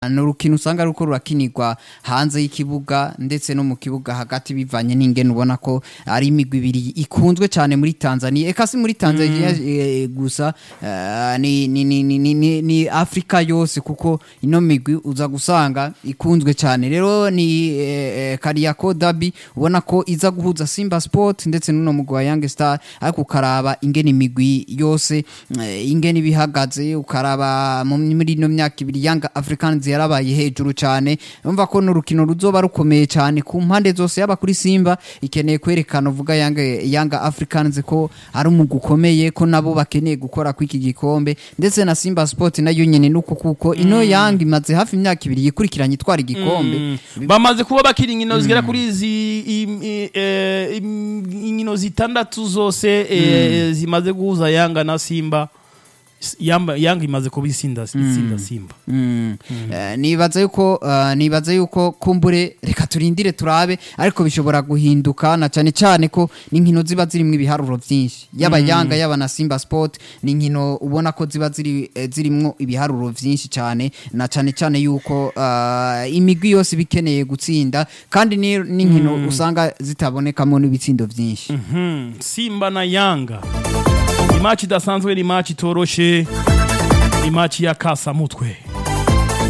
ni urukino usanga ruko rurakinirwa hanze y'ikibuga ndetse no mu kibuga hagati bivanye n'ingene ubona ko ari imigwi ibiri ikunzwe cyane muri Tanzania eka si muri Tanzania eh, gusa eh, ni, ni, ni, ni, ni, ni, ni Afrika yose kuko ino migwi uza gusanga ikunzwe cyane rero ni eh, eh, Kariako Derby ubona ko iza guhuza Simba Sport ndetse n'uno mugwi wa Young Star ariko ukaraba ingene imigwi yose eh, ingene ibihagaze ukaraba mu- muri ino myaka ibiri Young Africans yarabaye hejuru cyane umva ko n'urukino ruzoba rukomeye cyane ku mpande zose yaba kuri Simba ikeneye kwerekana uvuga Young, Young Africans ko ari umugwi ukomeye ko nabo bakeneye gukora kw'iki gikombe ndetse na Simba Sport nayo nyene nuko kuko ino Young imaze hafi imyaka ibiri yikurikiranye itwara igikombe bamaze kuba bakiri inkino zigera kuri izi im- i- eh, im- inkino zitandatu zose eh, zimaze guhuza yanga na simba S- Yamba- yanga imaze kuba isinda isinda simba Mm. Eh, nibaza yuko eh, nibaza yuko kumbure reka turindire turabe ariko bishobora guhinduka na cyane cyane ko n'inkino ziba zirimo ibiharuro byinshi yaba yanga yaba na Simba Sport ni inkino ubona ko ziba ziri eh, zirimo ibiharuro byinshi cyane na cyane cyane yuko eh, imigwi yose bikeneye gutsinda kandi ni n'inkino usanga zitabonekamo n'ibitsindo byinshi Mhm. simba na yanga ni maci idasanzwe ni maci itoroshe ni maci ya kasamutwe